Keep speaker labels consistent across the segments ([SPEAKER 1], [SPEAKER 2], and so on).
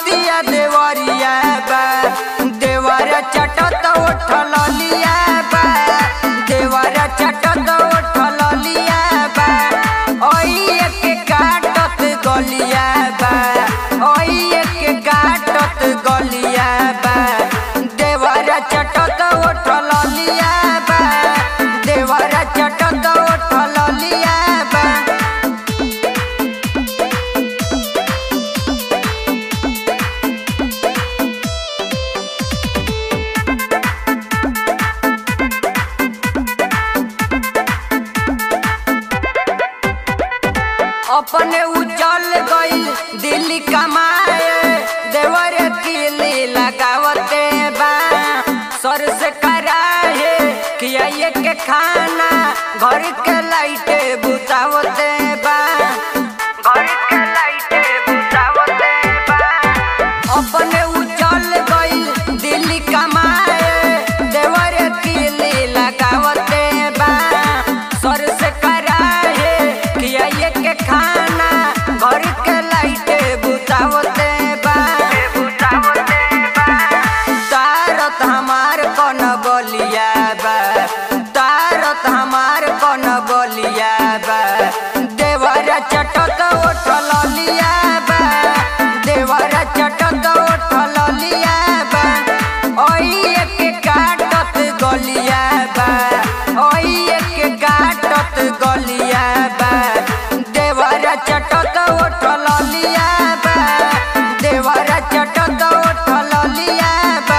[SPEAKER 1] नतिया देवरिया बा देवर चटत उठल लिया बा देवर चटत उठल लिया बा ओइए के काटत गलिया बा ओइए के काटत गलिया बा देवर चटत उठल लिया बा देवर चटत उठल लिया बा अपने उजल गईल दिल्ली कमाए देवर किली लगावते बा सर से कराहे किया ये के खाना घर के लाइटे बुतावते बा घर के लाइटे बुतावते बा अपने उजल गईल दिल्ली कमाए देवर किली लगावते बा सर से कराहे किया ये के खाना घर के लाइटे बुतावते बा बुतावते बा तारत हमार कौन बलिया बा तारत हमार कौन बलिया बा देवर चटत उठल लिया बा देवर चटत उठल लिया बा ओइए के काटत गलिया बा ओइए के काटत गलिया बा देवर चटत उठल लिया बा देवर चटत उठल लिया बा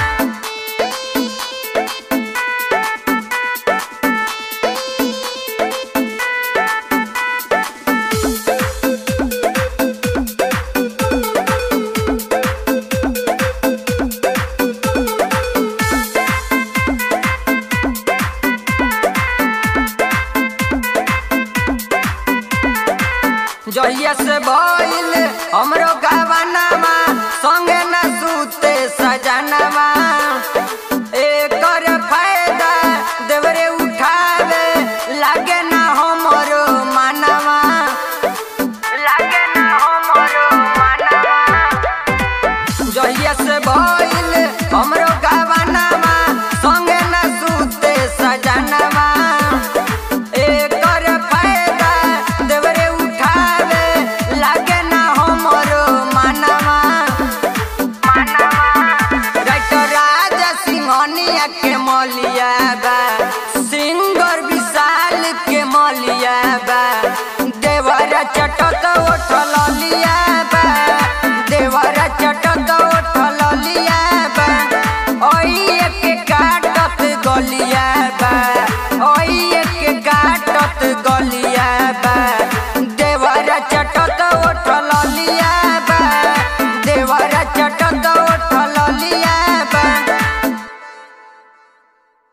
[SPEAKER 1] जहिया से भइल हमरो गवनामा संगे न सूते सजनवा एकर फायदा देवरे उठावे लागे ना हमरो मानवा लागे ना हमरो मानवा जहिया से भइल हमरो गवनामा संगे न सूते सजनवा एकर फायदा देवरे उठावे लागे ना हमरो मानवा डॉक्टर राजा सिंहनिया के मलिया बा सिंगर विशाल के मलिया बा देवर चटत उठल लिया बा देवर चटत